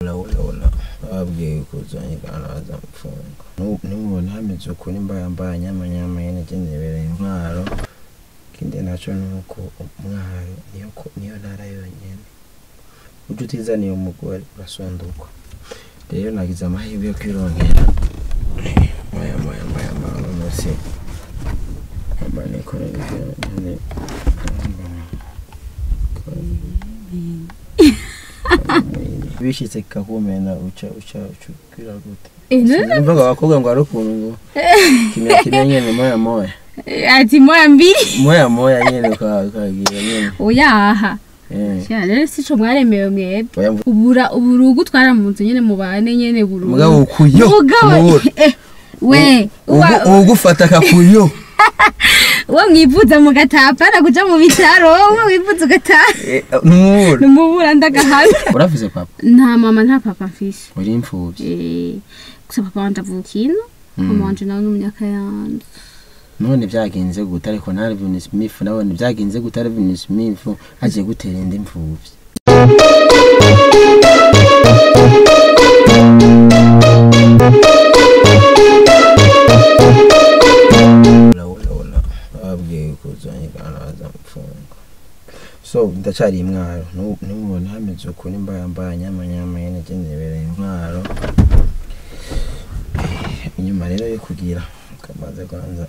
urabona babwiye kuzanyigana bazamfunga nimubona hameze uku nimba yambaye nyamanyama nyene jenebereye intwaro ikindi naco nuko umwaro niyo ko- niyo ntara yonyene uje utizaniye umugore urasondukwa rero nagize amahirwe yo kwirongera moya moya moya moya uno musi amba nikorera ivyo nyene bishitse kikakumena uca uca uca ukwira gute Eh, none Numvaga abakobwa ngo hari ukuntu ngo kimya kimya nyene moya moya ati moya mbiri moya moya nyene uka- ukagira nyene oyaha Eh. ya rero sico mwaremewe mwebwe Oya, mvu- ubura uburugu twara mu nzu nyene mubane nyene burugu mugabo ukuyo Mugabo, kumubura. eh, we uwa- Ugu- ugufata akakuyo uwo mwivuza mugatapana kuja mu bitaro umwe wivuza ugataha Eh, numubura numubura ndagahabi uravuze papa nta mama nta papa mfise uri imfuvyi Eh, gusa papa wanje avuka ino Mm. mama wanje nawe n'umunyakayanza none vyagenze gute ariko na Alvin Smith nabone vyagenze gute Alvin Smith aje gutera indi imfuvyi urabona babwiye kuzanyigana bazamfunga so ndacari imwaro Nu- nimubona hameze uku nimba yambaye nyamanyama nyene jenebereye intwaro inyuma rero yo kugira kamaze kwanza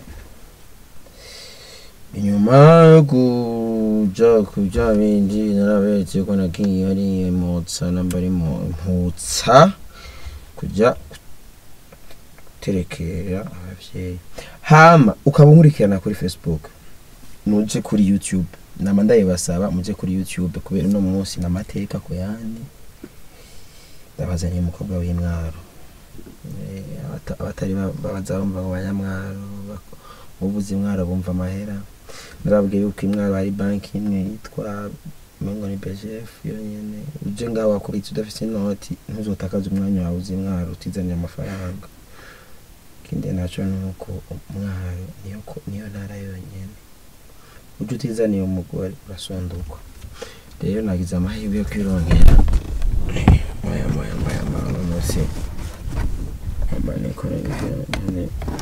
inyuma yo kuja kuja bindi narabetse ko nagiye ari mutsa namba ari mu mputsa kuja guterekera abavyeyi hama ukaba unkurikirana kuri facebook nuje kuri youtube nama ndayibasaba muje kuri youtube kubera uno munsi n'amateka ku yandi ndabazaniye umukobwa w'imwaro Eh, abata- abatari ba- baza bumva ngo banyamwaro bak- ubuze imwaro bumva amahera narabwiye yuko imwaro ari banki imwe yitwa mengo ni bgf yonyene uje ngaho wakubitse udafise inoti ntuzotakaze umwanya wawe uzi imwaro utizaniye amafaranga ikindi naco nuko umwaro niyo ko- niyo ntara yonyene uje utizaniye umugore urasondukwa rero nagize amahirwe yo kwirongera moya moya moya moya uno musi amba nikorera ivyo nyene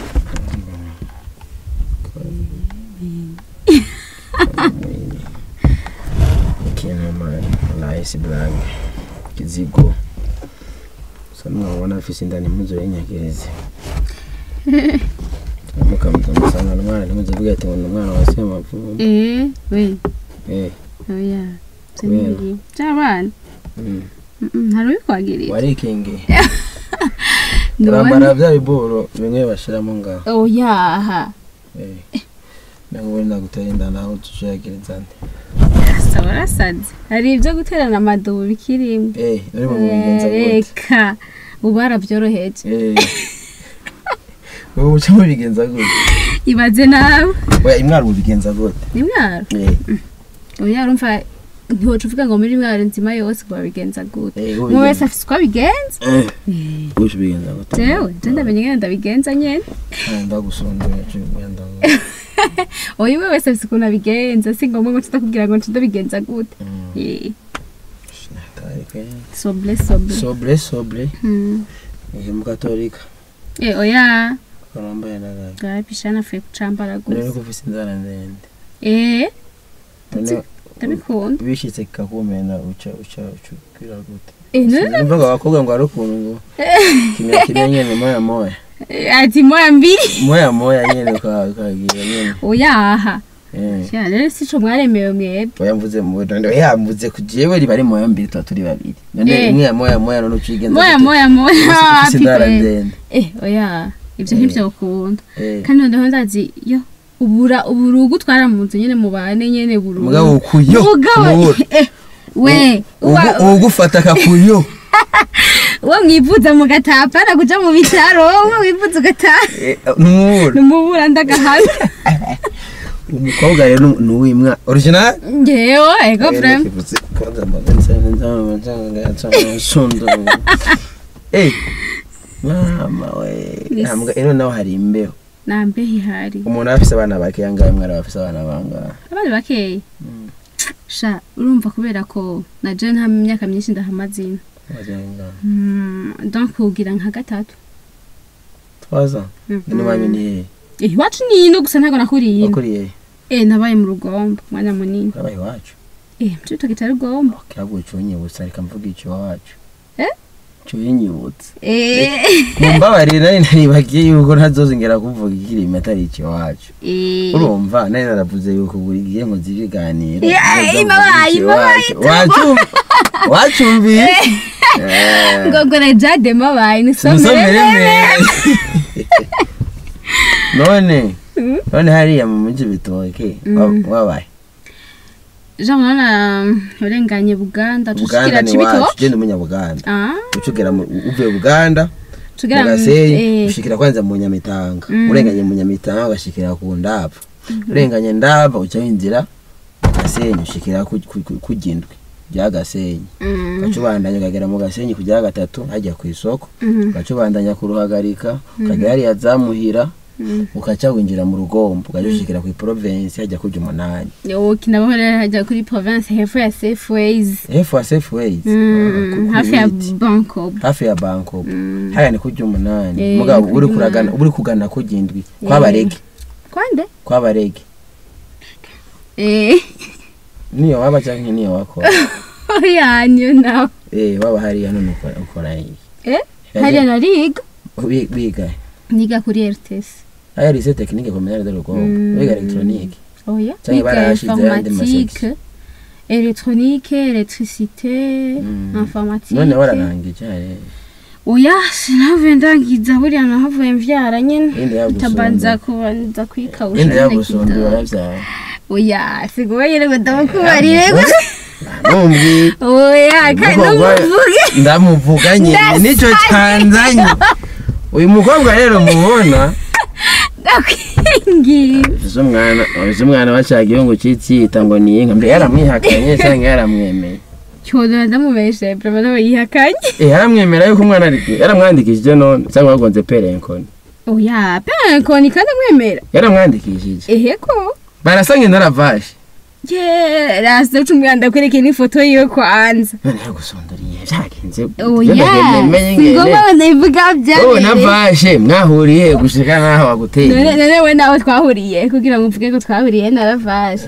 ikintu nahise blague kizigo so mwabona afise indani muzo y'inyagirizi mukamusanga umwana ntimuzivuge ati ngo ni umwana wa semavumba eh we eh oya Kubera? siniri by'abana mm. hari ubikwagirira warikingi urambara none bya biboro bimwe bashiramo ngaho oyaha eh nango wenda gutera inda naho tushagiriza nde asa warasaze hari ibyo guterana amadubu bikirimo eh uri mu bigenza gute reka ubu barabyoroheje eh wowe uca mubigenza gute ibaze nawe oya imwaro mubigenza gute ni mwaro eh oya urumva ntiwoca uvuga ngo muri mwaro nzima yose ngo babigenza gute eh umwe wese afise uko abigenza eh uca ubigenza gute jewe je ndamenye ngene ndabigenza nyene ndagusondera cyo mwenda oya umwe wese afise ukuntu abigenza si ngombwa ngo tudakubwira ngo ndabigenza gute Eh, soble soble sobre sobre Hmm. ihe mukatolika Eh, oya karambaye nagaye garapishana afuye kucambara none gusa ko ufise inzara ndende eh none ndabikunda bishitse kikakumena uca uca uca ukwira gute Eh, none numvaga abakobwa ngo hari ukuntu ngo kimya kimya nyene moya moya Eh, ati moya mbiri moya moya nyene uka- ukagira nyene oyaha eh ya rero sico mwaremewe mwebwe oya mvuze mu none oya mvuze ku jewe riba ari moya mbiri tuba turi babiri none Eh. imwe ya moya moya none ucigenza moya moya moya ufise inzara pipe. ndende eh oya ivyo Eh. ntivyokunda eh kandi noneho ndazi yo ubura uburugu twara mu nzu nyene mubane nyene burugu mugabo ukuyo mugabo kumubura. eh, we uwa- Ugu- ugufata akakuyo uwo mwivuza mugatapana kuja mu bitaro umwe wivuza ugataha Eh, numubura numubura ndagahabi umukobwa rero ni uwimwa original ngewe ego vrem Eh, mama we Yes. Ntabwo- ino naho hari imbeho nambeho ihari umuntu aba afise abana bake yangahe mwari bafise abana bangahe abana bakeya Mm. sha urumva kubera ko na je nta myaka myinshi ndahamaze ino wajenga Mm, donc kugira nka gatatu twaza none wanyu ni hehe Eh, iwacu ni ino gusa ntabwo nakuriye ino wakuriye eh nabaye mu rugombo umwanya munini urabaye iwacu eh mcuto kitari rugombo kirabwo cyonyibutsa reka mvuga icyo iwacu Eh? cyonyibutsa eh mumbabarire nari naribagiye yuko ntazozongera kuvuga ikirimi atari icyo iwacu eh urumva nari naravuze yuko buri gihe ngo zibiganiro Yeah, imabaye, imabaye, wacumbiye ngo ngo na jade mabaye ni musomere somere meza none Mm. none hariya mu mujyi bitoke Mm. wabaye jean urabona urenganye buganda buganda tushikira ni wacu cibitoke genda umenya buganda ah ucugera mu- uvuye buganda tugera mu mu- gasenyi eh, ushikira kwanza mu nyamitanga Mm. urenganye mu nyamitanga ugashikira ku ndava urenganye ndava uca winjira mu gasenyi ushikira ku- ku- ku- ku gindwi rya gasenyi mm, ugaca ubandanya ukagera mu gasenyi kujya gatatu hajya ku isoko mm, ugaca ubandanya kuruhagarika ukagera hariya zamuhira mm. ukaca winjira mu rugombo ugaca ushikira ku province hajya kuja umunani Yo, kinabaho rero hajya kuri province hepfo ya safeways hefu wa safeways Mm, hafi ya banko hafi ya banko Mm. haya ni kuja umunani Eh, mugabo ni uri kuja kuragana umunani. uri kugana kujindwi Eh. kwabarege kwande kwabarege eh niyo waba canke niyo wakora yanyu nawe eh waba hariya none ukora ukora iki eh hariya nariga Wi- wiga niga kuri rts haya lycée technique communale de rugombo Mm. wiga electronique oya Canke niga barahashize ayandi informatique électronique électricité Mm. informatique none wararangije hariya oya sinave ndangiza buriya nahavuye mvyara nyene inde yagusonda tabanza kubanza kwikawusha inde nyene yagusonda kidogo. waravyaye oya sigoye nyene ngo ndamukubarire gusa numvi oya kandi Umukobwa- numuvuge ndamuvuga nyine nicyo cyanzanye uyu mukobwa rero mubona ndakwingira uzi umwana uzi umwana wacagiye ngo cyitsita ngo ni inka mbe yaramwihakanye cyangwa yaramwemeye cyodora ndamubeshe brava nawe yihakanye eh yaramwemera yuko umwana ari yaramwandikishije none cyangwa wagonze perenkoni oya penkoni kandi amwemera yaramwandikishije eheko barasanga intaravashe ye rasa ucumwanda kwereke n'ifoto yiwe kwanza none yagusondoriye byagenze oya singombwa ndabivuga wowe byabereye navashe mwahuriye gushika naho waguteye none none we nawe twahuriye kugira ngo mvuge ko twahuriye naravashe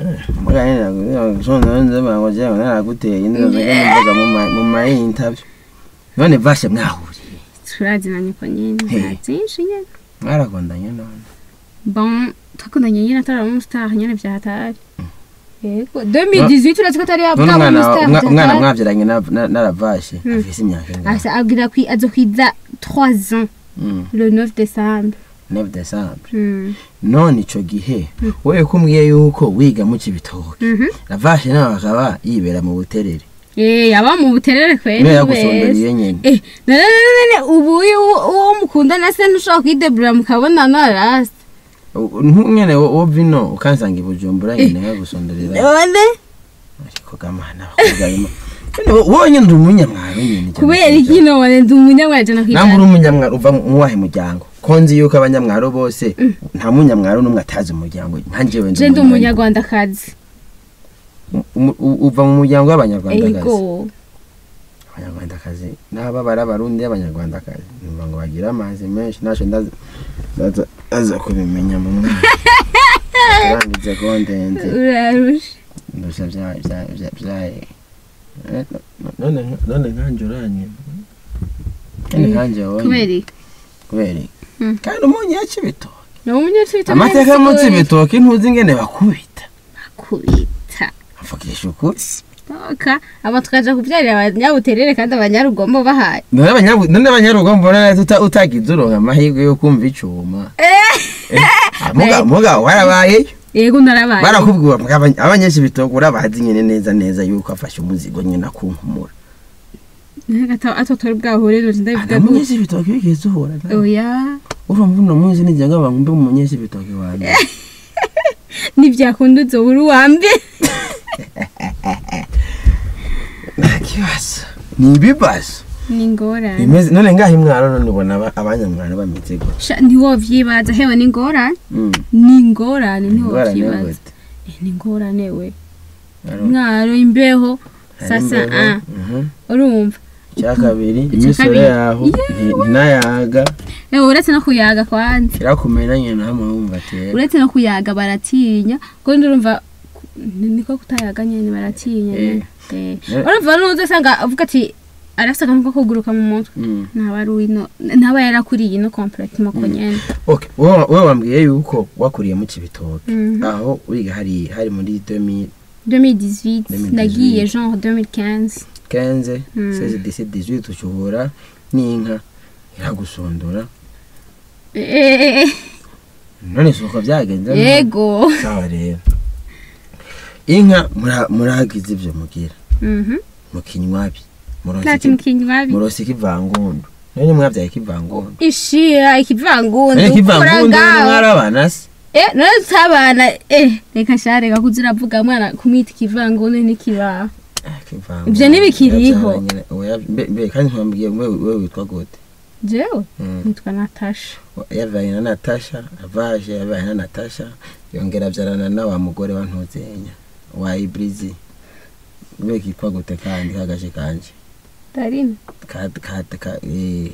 naraguteye mvuga mu mayintabyo none vashe mwahuriye turazinanye ko nyine Hey. nta byinshi nyine mwarakundanye none bon twakundanye nyine atari umustar nyine byahatari yego 2018 uretse ko atari none yabwa umwana umustar umwa- umwana byahatari mwabyaranye na- na- naravashe Hmm. afise imyaka ingana asa abwira kwi azo kwiza 3 ans Mm, le 9 décembre 9 décembre Mm. none ico gihe wewe kumbwiye yuko wiga mu cibitoke Mhm. ravashe nawe akaba yibera mu buterere Eh yaba mu buterere kweli niwe wese. yagusondoriye nyene Eh none none none ubu uyu uwo mukundana se ntushobora kwidebura mukabona narasi nk'umwene wo vino ukansanga i bujumbura nyene yagusondorera none ariko gamana bakobwa bima wonyine ndi umunyamwaro nyene kubera iki none ndi umunyamwaje no namwe uri umunyamwaro uva mu wahe muryango ko nzi yuko abanyamwaro bose nta munyamwaro n'umwe atazi umuryango nkanjewe je ndi umunyarwandakazi Umu- u- uva mu muryango w'abanyarwandakazi ego abanyarwandakazi n'aba bari abarundi y'abanyarwandakazi numva ngo bagira amazi menshi naco ndaza ndaza- aza kubimenya mu mwaka urangize ko ndende urarusha ndusha vya- vya- vya- vyaye Eh, no- none none nkanje uranye none nkanje wonye kubera iki kubera iki? Mm. kandi umunyi yaca ibitoki ni umunyacibita amateka y'umunsi ibitoki ntuzi ingene bakubita kubita mvugisha ukuri toka aba tukaja kubyarira abanyabuterere kandi abanyarugombo bahari none abanyabu- none abanyarugo mbona neza uta- utagize uronka amahirwe yo kumva icuma Eh, muga muga warabayeyo yego narabaye barakubwira ngo abany- abanyeshi bitoki urabazi nyene neza neza yuko afashe umuzigo nyene akunkumura atotora bwahure nje ndabivuga gute abanyeshi bitoki bigeze uhura nawe oya urumva uno munsi nijya ngo bangumbe mu munyeshi bitoki wanjye ntibyakunda uzobura uwambe nta kibazo ni ibibazo ni ingorane bimeze none ngaho imwaro none ubona aba- abanyamwaro bameze gutya Sha, ntiwovyibaza hewe ni ingorane Mm, ni ingorane ingorane ntiwovyibaza gute Eh, ni ingorane we Aro- mwaro imbeho hari sasa imbeho, ah mhm. urumva icya kabiri Icya imisoro kabiri. yaho nti- ntinayaga Eh, uretse no kuyaga kwanza kirakumena nyine hamwe wumva atera uretse no kuyaga baratinya kuko ndumva niko kutayaga nyene baratinya Eh. nyene. Eh. Eh. urumva nuze usanga avuga ati arafise akantu ko kuguruka mu mutwe Mm. ntaba ari uwino ntaba yarakuriye ino complètement ko nyene Okay, wowe wowe wambwiye yuko wakuriye mu Cibitoke Mhm. aho wiga hari hari muri 2015 2018 2018. nagiye genre 2015 Mm. 16 17 18 ushobora n'inka iragusondora Eh, none suko byagenze none? yego sawa rero inka mura- muragize ivyo mugira Mhm. mukinywabi nta kintu kinywabi murosi kivangundu none mwabyaye kivangundu ishira ikivangundu none kivangundu kuragaho. mwarabana se Eh, none tabana eh reka sha reka kuza uravuga mwana kumwita ikivangundu n'ikibaho Ah, kivangundu. Ivyo ntibikiriho. Yabyara nyene, oya, mbe- mbe kandi ntiwambwiye wewe wewe witwa gute jewe Mm. nitwa natasha yavaye na natasha avaje yavaye na natasha yongera abyarana na wa mugore wa ntuzenya wa ibrizi we kitwa gute kandi kagaje kanje darina ka ka ka eh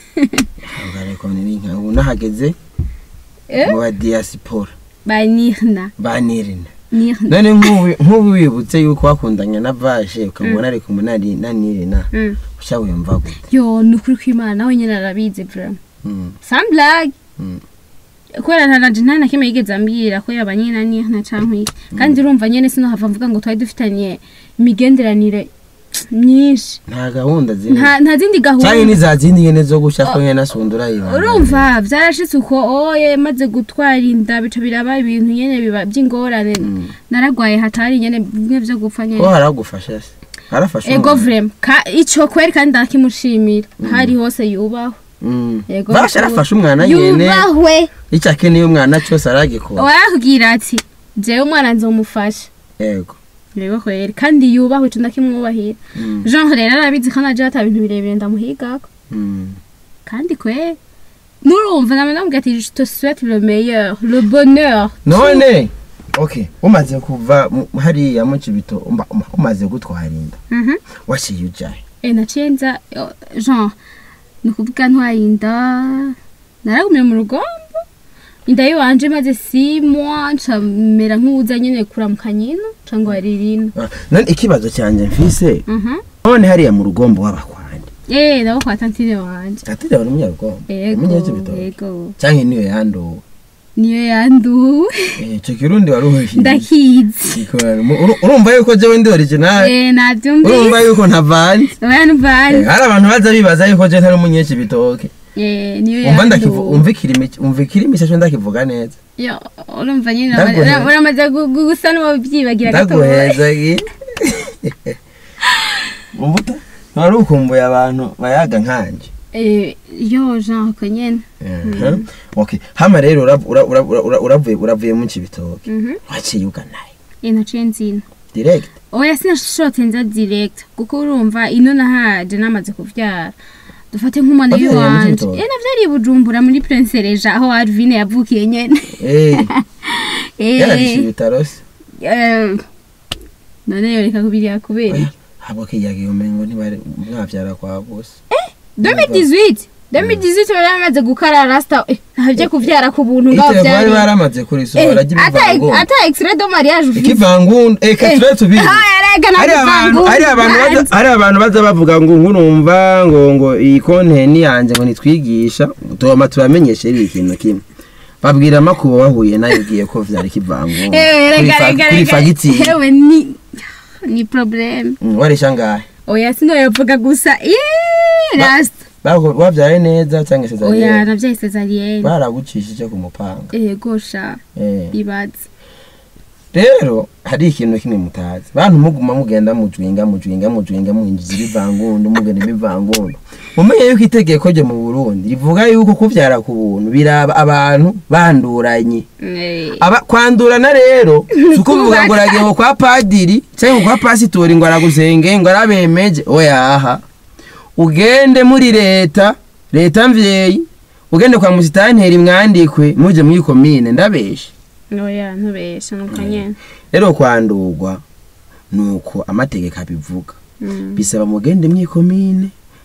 hangare ko ni nka ubu nahageze Eh? mu ba diaspora ba nirna banirina nirna none nk'ubu nk'ubu wibutse yuko wakundanye na vaje ukabona ari kumwe na Ri- na nirina Mm. usha wumva gute yo ni ukuri kw'imana nawe nyine arabizi vraiment Mm, sans blague mm. kubera nta nanje nta na kimwe yigeze ambwira ko yaba nyine na nirna canke iki kandi urumva nyene sinohava mvuga ngo twari dufitanye imigenderanire myinshi nta gahunda ziri nta nta zindi cyangwa gahunda ni za zindi nyene zo gushya ko nyene asundura yiba urumva byarashitse uko oye maze gutwara inda bica biraba ibintu nyene biba by'ingorane Mm. naragwaye hatari nyene bimwe vyo gupfa ko nyene haragufasha se harafasha ego umuntu? vrem ka ico kweri kandi ndakimushimira hari hose yubaho Mm. Ego, basha ego. arafasha umwana nyene yubahwe icyo akeneye umwana cyose aragikora warakubwira ati jewe umwana nzomufasha yego yego kweri kandi yubahwe ico ndakimwubahira Mm. jean rero arabizi ko naje ata bintu birebire ndamuhigako Mm. kandi kweri nurumva namwe namubwira ati je te souhaite le meilleur le bonheur none okay umaze kuva mu- hariya mu kibito umba- umba- umaze gutwara inda Mhm. waciye ujahe Eh, naciye nza eh, jean ni ukuvuga ntwaye inda naragumye mu rugombo inda yiwanje maze si mois ncamera nk'uwuza nyene kuramuka nyino cangwa ririno Ah, none ikibazo cyanjye mfise Mhm. none hariya mu rugombo w'abakwandi Eh, nabo kwa tantine wanje atira bari umunyarugombo yego umunyakibito yego cyangwa niyo yanduwe niyo yanduwe Eh, ico kirundi wari uhishiye ndakizi urumva yuko jewe ndi original Eh, navyumvise urumva yuko ntavanze oya Eh, nvanze hari abantu baza bibaza yuko je ntari umunyekibitoke Eh, niyo umva ndakivu yanduwe umva ikirimi umva ikirimi cyacu ndakivuga neza Yo, urumva nyine Ndaguhe- urama- uramaze gu- gu- gusa n'uwabyibagira gatoya ndaguheza gi umva uta wari ukumbuye abantu bayaga nkanje Eh, yo jean ko nyene Mhm. okay hama rero urav- ura- ura- ura- ura- uravuye uravuye mu kibitoke Mhm. waciye uganaye Eh, naciye nzina direct oya sinashotse nza direct kuko urumva ino nahaje namaze kuvyara dufate nk'umwana Wavyariye mu w'iwanje Cibitoke? eh navyariye i bujumbura muri prince reja aho arvine yavukiye nyene eh Eh, yararishe ibitaro se eh, none yoreka kubiriya kubera iki? habo kiyagiye umengo ntibari mwavyara kwa bose 2018 2018 bari bamaze gukara rasta eh, ntabyo kuvyara ku buntu ngaho ite bari vyari baramaze kurisohora Eh, ata ry'ibivangundu ata extrait de mariage ufite ikivangundu eh katire tubiri ah yarega na hari abantu hari abantu baza- hari abantu baza bavuga ngo nkurumva ngo ngo iyi konteni yanjye ngo nitwigisha tugomba tubamenyeshe iri ikintu kimwe babwira makuba wahuye nayo ugiye ko vyari kivangundu eh Kuri rega fa- rega kuri rega fagitire hewe ni ni problem Mm, warisha ngahe oya sino yavuga gusa eh rasta Bago- wavyaye neza cyangwa se oya zari navyaye cesarienne baragucishije ku mupanga eh gosha eh ibaze rero hari ikintu kimwe mutazi bantu muguma mugenda mujwinga mujwinga mujwinga mwinjiza ibivangundu mugenda ibivangundu mumenye yuko itegeko ryo mu burundi rivuga yuko kuvyara ku buntu biraba abantu banduranye eh Aba, kwandurana rero si ukuvuga ngo uragiye ngo kwa padiri cyangwa ngo kwa pasitori ngo aragusenge ngo arabemeje oyaha ugende muri leta leta mvyeyi ugende kwa musitanteri mwandikwe muje muri komine ndabeshe oya ntubesha nuko nyene rero kwandurwa nuko amategeko abivuga Mm. bisaba mugende mwikomine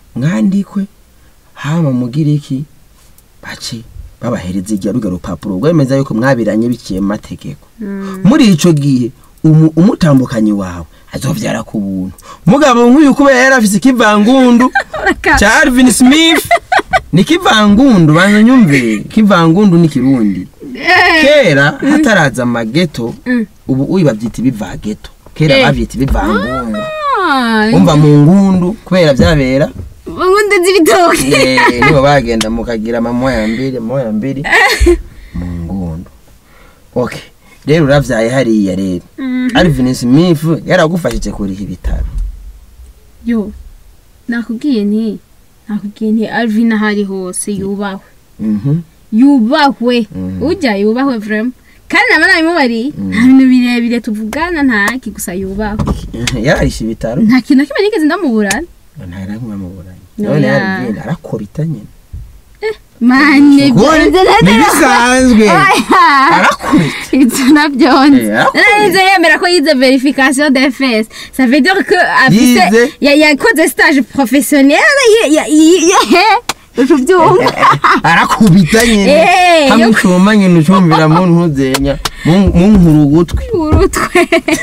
mwandikwe hama mugire iki bace babahereza irya ruga rupapuro rwemeza yuko mwabiranye biciye mu mategeko muri ico gihe umu- umutambukanyi wawe azovyara ku buntu mugabo nk'uyu kubera yari afise ikivangundu ca Alvin Smith ni kivangundu banza nyumve kivangundu ni kirundi kera hataraza amageto Mm. ubu uyu bavyita ibivageto kera Eh. bavyita ibivangundu Ah, umva mu ngundu kubera vyabera ngundi z'ibitoki Eh, nibo bagenda mukagira mamoya mbiri moya mbiri mu ngundu okay rero uravyaye hariya rero Mhm. Alvin Smith yaragufashije kuriha ibitaro yo nakubwiye nti nakubwiye nti alvin aho ari hose yubahwe mhm yubahwe Mhm. ujya yubahwe vrema kandi naba nabimubariye Mhm. nta bintu birebire tuvugana ntaki gusa yubahwe yararisha ibitaro nta kintu na kimwe nigeze ndamuburana ntaramwe amuburanye No, none ya. Alvin arakubita nyene mane Ukuri, ntibisanzwe arakubita ibyo nabyonze Eh, arakubita. narize yemera ko yize verification de fes ça veut dire que afise Yize? ya- yakoze stage professionnel ya- ya- ya- ucu byumva arakubita nyene Eh, hamwe yo- ucuma nyene ucumvira mu ntuzenya mu mu nkuru ugutwi urutwe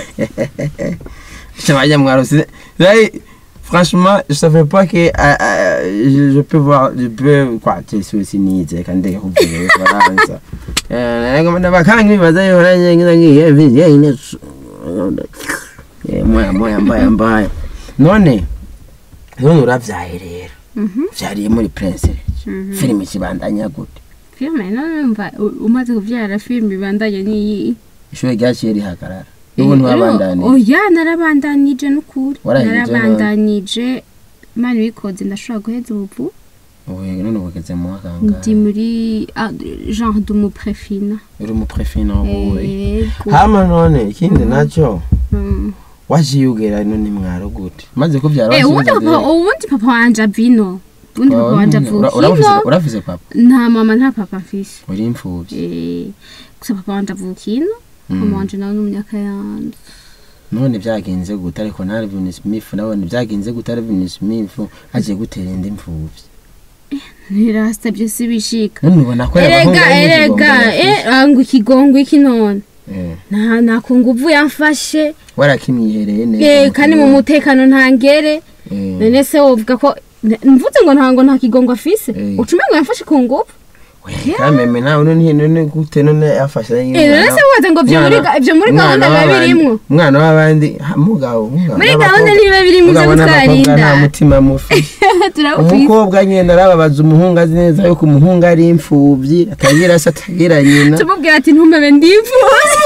Chabaya Mwarose. Là, franchement, je savais pas que euh, euh, je, je peux voir, je peux quoi, tu sais aussi ni c'est quand des groupes de France. Euh, comme on va quand il va dire on a une une une une Eh, moya moya mbaya mbaya. None none uravyaye rero. Mhm, Vyariye muri Prince. mhm. Filime kibandanya gute. filime none numva u- umaze kubyara filime ibandanye n'iyi Ishure ryaciye rihagarara. N'ubu ntiwabandaniye. oya narabandanije n'ukuri Warangije none? narabandanije mani wikoze ndashobora guheza ubu Ubu none ugeze mu mwaka ndi ngahe? muri ah, genre d'umuprefina Uri mu prefina wowe. Yego. hama none ikindi nacyo Mm. wajiyugera none mwaro gute maze kubyara Eh, wasubiza ubundi papa direct. ubundi papa wanje avino ubundi Wawe papa wanje nyine, ura- avukino urafise- urafise papa nta mama nta papa mfise uri imfuvyi Eh, gusa papa wanje avukino Mm. mama wanje nawe n'umunyaka yanze none byagenze gute ariko na Alvin Smith nabone byagenze gute Alvin Smith agiye gutera indi imfuvyi ntirasta byose bishika none ubona ko erega erega eh, ah, ngo ikigongwe iki none eh nta nako nguvu yamfashe warakimyihereye neza Eh, kandi mu mutekano ntangere eh none se wovuga ko n- mvuze ngo ntango nta kigongo afise Eh. ucume ngo yamfashe ku nguvu kameme nawe none none gute none yafashe Eh, none se woza ngo vyo muri ga- ivyo muri gahunda biba birimwo umwana w'abandi ha, mugabo mugabo muri n'abakobwa- gahunda ntibiba birimwo ivyo mugabo n'abakobwa nta gutwarinda mutima mufi turawufise umukobwa nyine arababaza umuhungu azi neza yuko umuhungu ari imfubyi atagira se atagira nyina tumubwira ati ntumebe ndifuza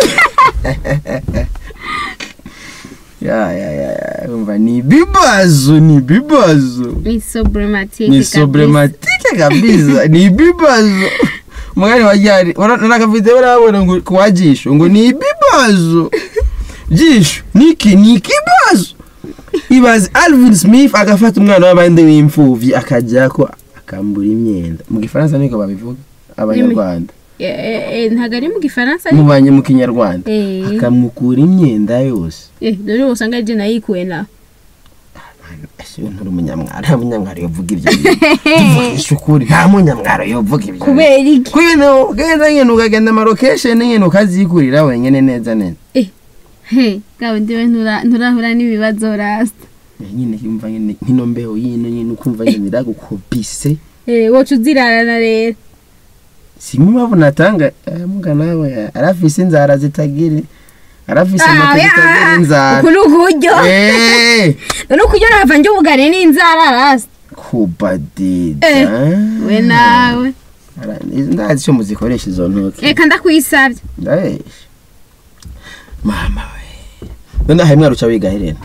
ya ya ya ya umva ni ibibazo ni ibibazo ni sobrematike ni sobrematike kabisa ni ibibazo umwanya wa ryari nakafite barabona ngo kuwajisho ngo ni ibibazo jisho niki ni ikibazo ibaze Alvin Smith agafata umwana w'abandi w'imfuvyi akajyako akambura imyenda mu gifaransa niko babivuga abanyarwanda ntabwo ari mu gifaransa mubanye mu kinyarwanda Eh. akamukura imyenda yose Eh, dore usanga ari je nayikuye na ese nturi umunyamwaro nta munyamwaro yovuga ibyo tuvugisha ukuri nta munyamwaro yovuga ibyo kubera iki kwino ugenda nyine ukagenda amarokesheni nyine ukazikurira wenyine neza neza he gawe ndiwe ntura- nturahura n'ibibazo rasta nyine yumva nyine nkino mbeho yino nyine ukumva nyine iragukubise Eh, woca uzirarana rero simwe mpamvu natanga aya muga nawe arafise inzara zitagira arafise Ah, moto ya, zitagira inzara uku ni ukuryo Eh, none ukuryo nava njye ubugane n'inzara rasta kubadida Eh, we nawe Ara- ndazi icyo muzikoresha izo ntoki reka ndakwisabye ndabesha mama we none aha mwaruca wiga helena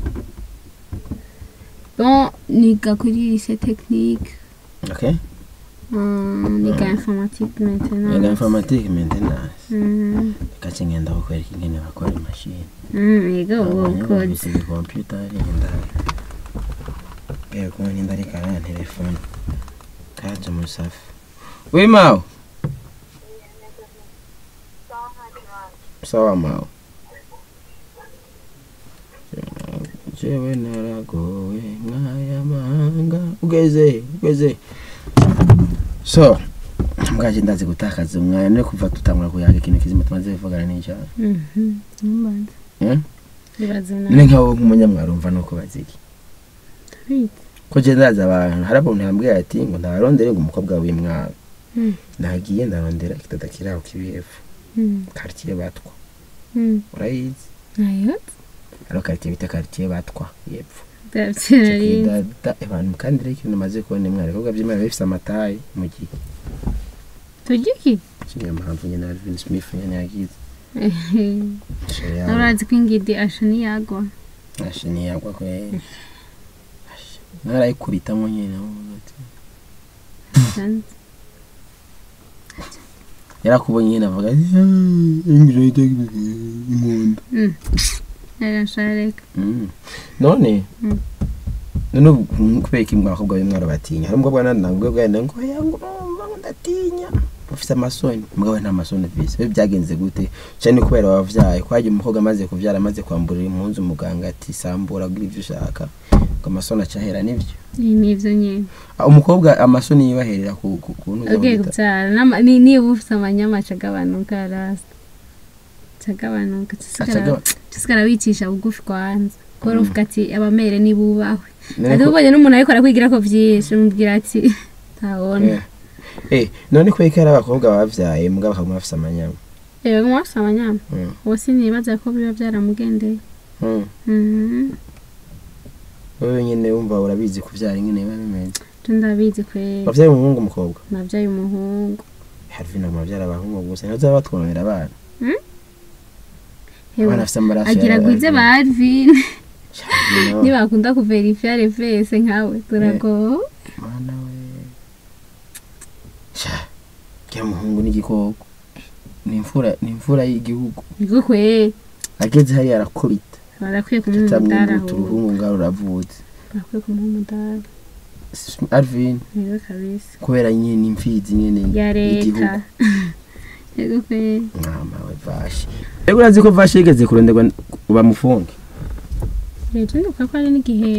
bon niga kuri lycée technique okay Mm, niga informatique Yaga maintenant informatique maintenance Mm, kace ngenda kukwereka ingene bakora imashini mm, yiga ubu ukoze bise computer ngenda Bego ngenda ari kana telefone kaje mu safi we mawo sawa mawo jewe naragowe nk'aya mazi muganga ugeze ugeze so mbwaje ndazi gutakaza umwanya no kuva tutangura kuyaga ikintu kizima tumaze kuvugana n'icyaha Mhm. Numbanza. Eh? Ibaze none nawe. nkaho nk'umunyamwarumva nuko baziki Ndabizi. ko je ndazi abantu hari abantu yambwiye ati ngo ndarondere ngo umukobwa w'imwaro Mm. nagiye ndarondera ikitata kiri aho kibihefu Mm. quartier batwa Mm. urayizi Nayo. hariho quartier bita quartier batwa yepfo Ndabyirari. dada abantu kandi rero ikintu maze kubona imwe ibikorwa by'imana bifite amatayi mu gihe Tugiki. niyo mpamvu nyine Alvin Smith nyine yagize Urazi ko ingidi asha niyagwa. ashini yagwa kwe narayikubitamo nyine Sanze. yarakubonye nyine avuga ati ingiro inkunda Mm. Yarashareka. Mm. none Mm. none ubu kubera iki abakobwa b'imwaro batinya hari umukobwa nanangwe bwenda ngo yangu urumva ngo ndatinya ufite amasoni umugabo we nta masoni ufise we byagenze gute cyane kubera wavyaye kwaje umukobwa amaze kuvyara amaze kwamburira impunzu umuganga ati sambura gira ivyo ushaka ngo amasoni acahera nivyo Ni nivyo nyene. Ah, umukobwa amasoni yibaherera ku ku kuntu Ugiye kubyara nama- ni- niba ufite amanyama acagabanuka rasta acagabanuka Acagaba- tusigara wicisha bugufi kwanza kubera uvuga ati abamere nibubahwe ati ubonye n'umuntu ariko arakwigira ko vyinshi umubwira ati tabona eh none ko ikara abakobwa bavyaye mugabo bakaguma bafise amanyama rero mwafise amanyama Mm. wose nibaza ko biba byaramugendeye Mm. Mhm. wowe nyine wumva urabizi kuvyara ingene biba bimeze je ndabizi kwera wavyaye umuhungu umukobwa navyaye umuhungu harvin amavyara abahungu gusa ntibaza batwonera abana Hewe, abana bafise amaraso agira ya gwize Alvin. ba Alvin Alvin, oh. nibakunda kuverifya refese nkawe turagowe Mana we sha kya muhungu n'igikoko ni imfura ni imfura y'igihugu niko kwera ageze hariya arakubita barakwiye kumuha umudara tutamwimbuta uruhungu ngaho ruravutse barakwiye kumuha umudara Alvin rero kabisa kubera nyine imfizi nyine ya y'igihugu leta yego kwera mwama we vashi rero urazi ko vashi yigeze kuronderwa bamufunge leta ndibuka ko hari n'igihe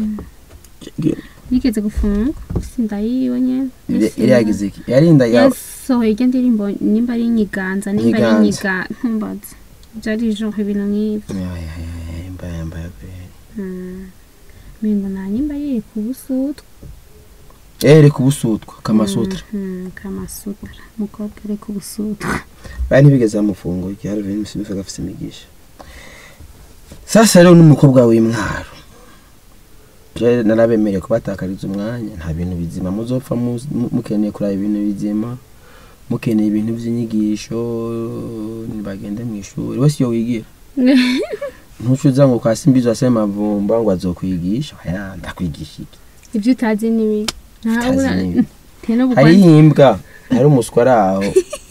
yigeze gufungwa sindayiwe nyene yari yagize iki yarinda ya yasohoye irya ndirimbo nimba ari inyiganza nimba ari Inyiganza. inyiga ntumbaze byari genre ibintu nk'ibyo Ay, ay, ay, mbaya mbaya kweli Mm. mengo nta nyimba yiri ku busutwa eh reka ubusutwa kamasutra Mhm, kamasutra umukobwa ari ku busutwa bari ntibigeze bamufunga iki hari ibintu bisimuka gafite imigisha sasa rero n'umukobwa w'imwaro je narabemereye kubatakariza umwanya nta bintu bizima muzopfa mu- mu- mukeneye kuraba ibintu bizima mukeneye ibintu by'inyigisho nibagende mu ishuri wese iyo wigira ntucuza ngo kwa simbizo asema mavumba ngo azokwigisha aya ndakwigisha iki ibyo utazi nibi Utazi nibi. teno hari imbwa hari umuswa ari aho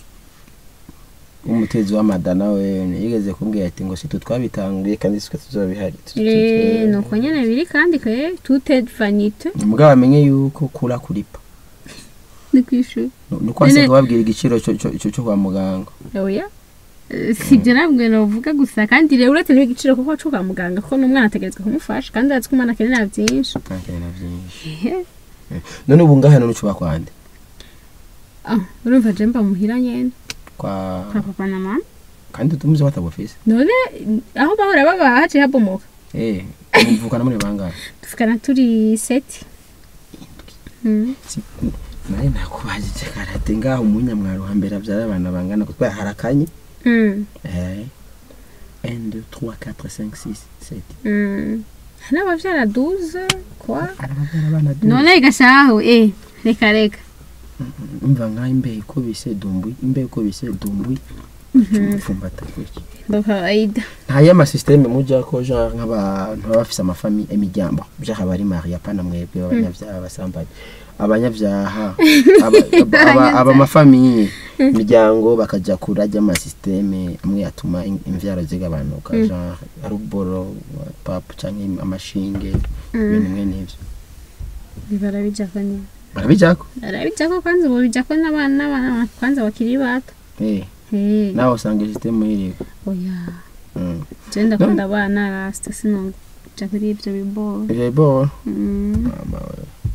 umutezi w'amadana we yigeze kumbwira ati ngo situ twabitanguye kandi sitwe tuzobihari Eh, nuko nyene biri kandi kwe tute vanite mugabo amenye yuko kura kuripa ni kwishuri nuko wase kubabwira igiciro cyo- cyo cyo- cyo kwa muganga oya Eh, si ibyo nabwo navuga gusa kandi rero uretse n'igiciro kuko cyo kwa muganga ko n'umwana ategerezwa kumufasha kandi azi ko umwana akenera byinshi ntakenera byinshi Ehe. none ubu ngaha none ucuba kwande Ah, urumva je mba muhira nyene kwa kwa papa na mama kandi tumuze batabufise none aho bahora baba haciye habomoka eh muvukana muri bangahe dufukana turi seti Mm. naye nakubajije karate ngaho umunyamwaro hambere abyara abana bangana kubera harakanye Mm. eh 1 2 3 4 5 6 7 Mm. n'abavyara duze kwa arababyara abana du none gashaho eh reka reka umva nkaho imbeho ikubise dumbwi imbeho ikubise dumbwi umupfumbata gutya bakawaida nta y'amasisiteme mujya ko genre nk'abantu baba bafise amafami imiryango byakaba ari mariya pana mwebwe abanyabyaha abasambanyi abanyabyaha aba- aba- aba- aba amafamiye imiryango bakajya kurajya amasisiteme amwe yatuma in- imvyaro zigabanuka genre aruboro papu cyangwa amashinge ibintu bimwe n'ivyo barabijako nyine barabijyako barabijako kwanza ubu bijako n'abana n'abana kwanza bakiri bato eh Eh, nawe usanga sisiteme iriho oya Mm. je ndakunda abana rasita sinonja kuri ivyo biboro ivyo biboro Mm. mama we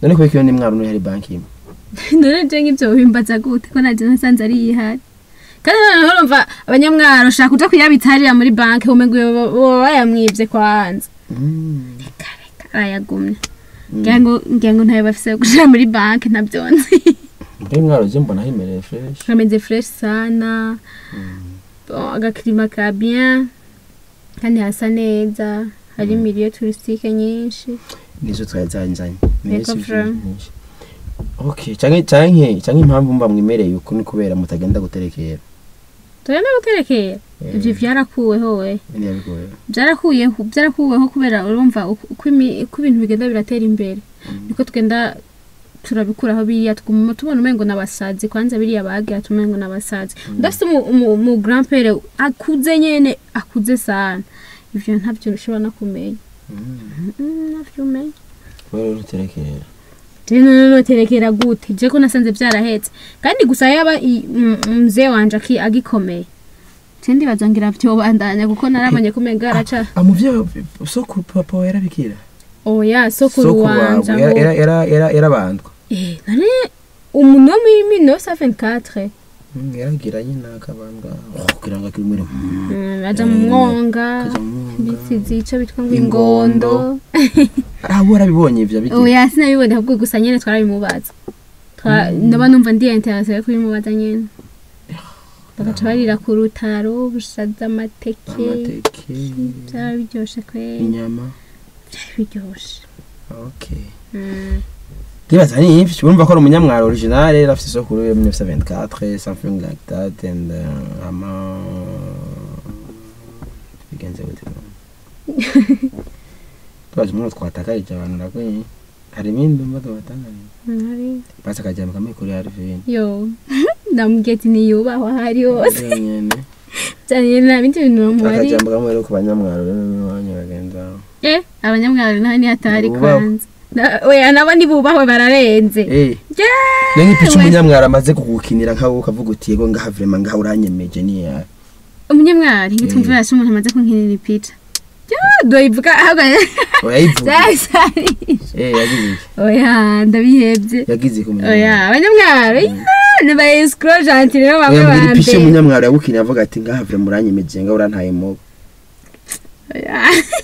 none kubera iyo ni mwaro uri hari banki imwe none je nk'ivyo bimbaza gute ko naje nasanze ari ihari kandi noneho urumva abanyamwaro ushaka kuja kuyabitsa hariya muri banki umengo boba bayamwivye kwanza Mm. arayagumya ngira ngo ngira ngo ntayo bafise yo gushira muri banki ntavyonzi muri mwaro je mbona himereye fresh kameze fresh sana bon, agakirima ka bien kandi hasa neza hari milieu touristique nyinshi nizo twari zanzanye Yego, Fran. okay canke canke canke impamvu mba mwimereye uko ni kubera mutagenda guterekera tugenda guterekera ivyo vyarakuweho we ni yabigoye byarakuyeho byarakuweho kubera urumva uko uko imi- uko ibintu bigenda biratera imbere niko tugenda turabikuraho biriya tuguma tubona umengo n'abasazi kwanza biriya bagira tumengo n'abasazi udafite umu- umu- umu grand pere akuze nyene akuze sana ivyo ntabyo ushobora no kumenya Mm, ntabyo umenya kubera uterekera rero none noterekera gute je ko nasanze vyarahetse kandi gusa yaba i- m- mzee wanje aki- agikomeye je ndibaza ngira vyobandanya kuko narabonye kumenga araca amuvyo soko papa wa yarabikira oya sokuru soko wanje wawe aho era era era yarabandwa Eh, none umuntu wo muri 1924 Mm, yaragira nyine akabandwa kugira ngo akiri muri Mm, aja mu mwonga kaja mu mwonga. ndetse zico bitwa ngo Ingondo. ingondo ah warabibonye ivyo bigira oya sinabibonye ahubwo gusa nyene twarabimubaza Twa- ndaba numva ndi interesse yo kubimubaza nyene bagaca barira ku rutaro bushaza amateke amateke byaba biryoshe kweli inyama byari biryoshe okay Mm. ndibaza ni ivyo urumva ko ari umunyamwaro original rero afite isoko yo 1924 something like that and uh, ama bigenze gute twaje umuntu twatakarije abantu nakwenye hari ibindi mbaga batangaje Nari- basi akajyamo kamwe kuri Harvin yo ndamubwiye ati niyubahwa ahari hose nyene cyane nta bindi bintu bamubari akajyamo kamwe rero ku banyamwaro rero n'abanya bagenda eh abanyamwaro naho ni hatari Bubahwe. kwanza Na- oya nabo ntibubahwe bararenze eh Yewe. ni nk'ipica umunyamwaro amaze kugukinira nkaho ukavuga uti yego ngaha vrema ngaha uranyemeje ni yawe umunyamwari ngitumva yashe umuntu amaze kunkinira ipica doyivuga oyayivuga eh yagize iki oya ndabihebye yagize iki oya umunyamwaro abanyamwaro ni ba escro gentil rero bamwe oya mbwira ba ipica mbere umunyamwaro yagukinira avuga ati ngaha vrema uranyemeje ngaha urantaye mu Oya.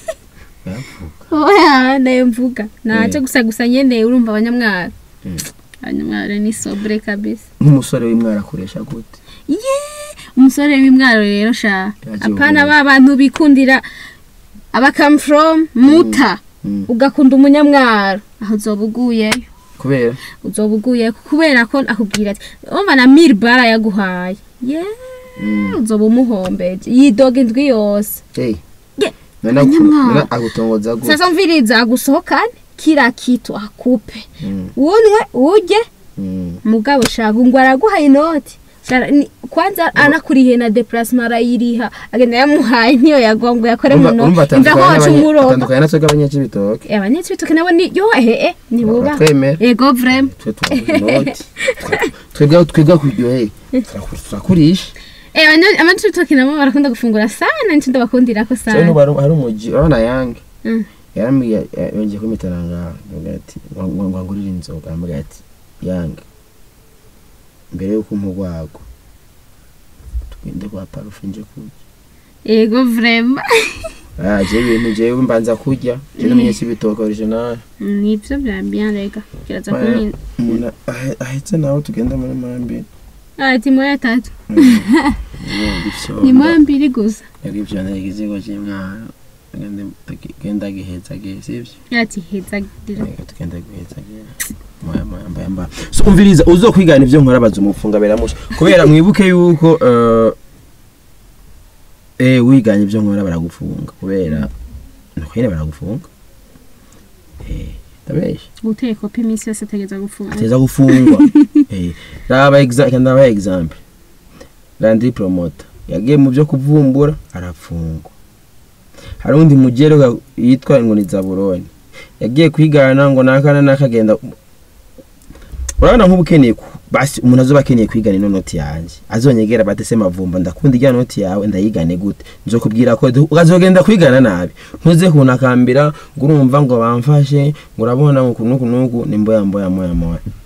oya nayo mvuga nace gusa gusa nyene urumva abanyamwaro Mm. abanyamwaro ni sobre kabisa nk'umusore w'imwaro akoresha gute ye umusore w'imwaro rero sha Yagiye apana ubona. ba bantu bikundira aba come from muta Mm. ugakunda umunyamwaro aho uzoba uguyeyo kubera uzoba uguyeyo kubera ko akubwira ati umva na mil bara yaguhaye ye Mm. uzoba umuhombeje yidoga indwi yose hey Ye, none aku- Abanyamwaro. none agutongoza gute sasa mviriza agusohokane kila kitu akupe Mm, unwe urye mm. mugabo shaga ngo araguhaye inoti Shara- ni- kwanza anakuriye na deplacement arayiriha agenda yamuhaye niyo yagwa ngo yakore mu Urumva- urumva noti imva atandukanye hoca n'abanye- umuroga atandukanye natwe b'abanyakibitoke abanyacibitoke nabo ni yo ehe eh nibuba twemera ego vrema twe tubaha inoti twebwe twebwe kuryoheye turakurisha eh abanyacibitoke nabo barakunda gufungura sana nico ndabakundira ko cyane sana n'ubu hari- hari umuji urabona yange Mm. yarambwiye ya- yongeye kumitana ngaho avuga ati ngo ngo ngurire inzoga aramubwira ati yange mbere y'uko umpa urwago tugende kwa parufe nje kurya ego vrema ah jewe ibintu jewe mbanza kurya je n'umunyakibitoke original nivyo bya bien rega kiraza Oya. kumina umuntu ahe- ahetse nawe tugenda muri mambi ati moya tatu ivyo ni moya mbiri gusa yari ivyo nagize cy'imwana tugende tugenda giheza gihe sivyo ati heza gira Reka tugenda guheza gihe moya moya mbaya mbaya so umviriza uzokwigana ivyo nkora baza umufunga beramusha kubera mwibuke yuko eh eh wiganye ivyo nkora baragufunga kubera nuko nyene baragufunga eh tabesha guteka kopi iminsi yose ategeza gufunga ateza gufungwa eh raba example ndaba example Landry promoter yagiye mu byo kuvumbura arafungwa hari undi mugero yitwa ngo ni Zaburoni yagiye kwigana ngo nakana nakagenda urabona nk'ubu ukeneye ku- basi umuntu azoba akeneye kwigana ino noti yanjye azonyegera bate se mavumba ndakunda ijya noti yawe ndayigane gute nzokubwira ko du- ukazogenda kwigana nabi ntuze kunakambira ngo urumva ngo bamfashe ngo urabona ngo kunuku nuku ni mboya mboya moya moya